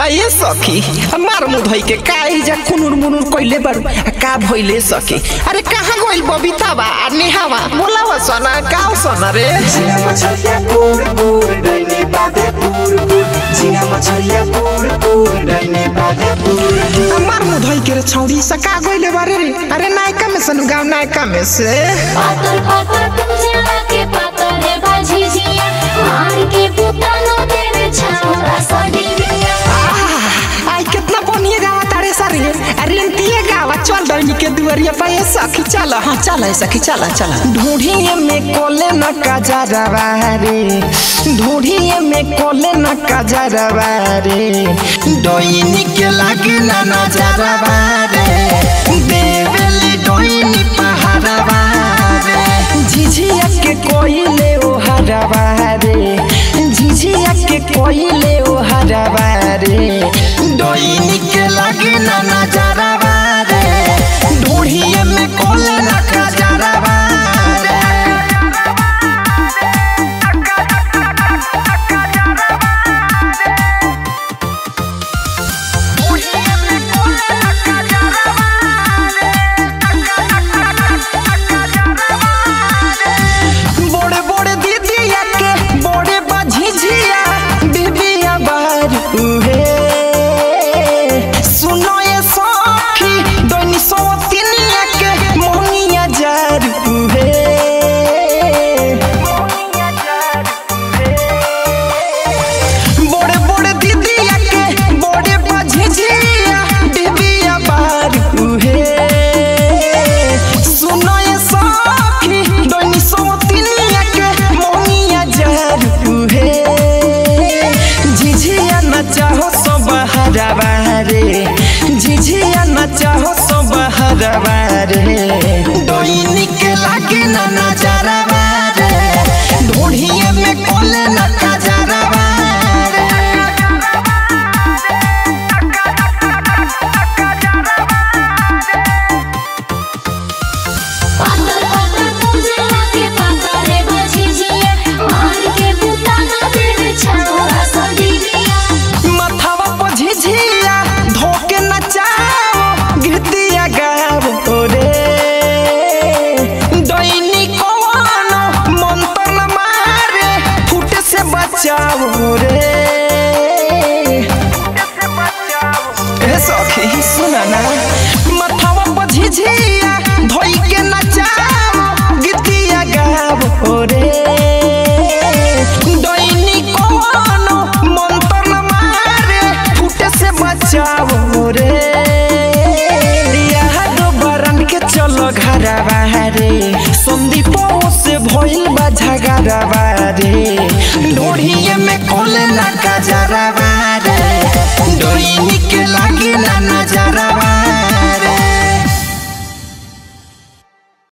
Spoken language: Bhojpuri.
आये सखी मार मुधई के काई जा कुनुर मुनुर कइले बारू आ का भइले सखी अरे कहाँ गइल बबीतावा आ नेहावा बोलावा सना का सना रे झिंगा मछलिया पुर पुर डैने बाधे पुर पुर झिंगा मछलिया पुर पुर डैने बाधे पुर पुर मार मुधई के रे छौड़ी सा का गइले बारे रे अरे नायका में सन गाँव नायका में से पातर पातर पुंजरा के पातर है भाजी जिया मार के पुतानो देवे छावरा सडीरिया आई कितना बढ़िया गावा तारे सारे अरे अंतिये गावा चल डैनी के दुआरिया पे ये सखी चल हाँ चल है सखी चल चल ढूढ़िए में कोले न कजरवा रे ढूढ़िए में कोले न कजरवा रे डोइनी के लागे ना नजरवा रे देवेली डोइनी पहाड़वा रे झिझिया के कोइले ओ हरवा रे झिझिया के कोइले ओ हरवा रे डोइनी के लागे ना नजरवा रे ढूढ़िए में कोले ना कजरवा रे बड़े बड़े दीदिया के बड़े बझिझिया बीबिया बारू हे सुनो ये सखी दोनी सवतिनिया के मोनिया जारू हे बड़े बड़े दीदिया के बड़े बझिझिया बीबिया बारू हे सुनो ये सखी दोनी सवतिनिया के मोनिया जारू हे झिझिया नचाहो सब हरवा रे झिझिया नचाहो सब हरवा रे डोइनी के लागे ना नजरवा रे ढोढ़िए में कोले ना कजरवा रे पातर पातर पुंजरा के पातर है भाजी जिया मार के पुतानो देवे छावरा सडीरिया मथवा पर झिझिया धोके नचाओ गीतिया गाओ रे दैनी कवानो मंत्र न मारे फूट से बचाओ रे ए सखी सुना ना मथवा पर झिझिया धोई के नचाओ गीतिया गाओ रे दैनी कवानो मंत्र न मारे फूटे से बचाओ रे याद बरन के चलो घरवा रे संदीपो से भइल बा झगड़वा रे ढोढ़िए में कोले ना कजरवा रे डोइनी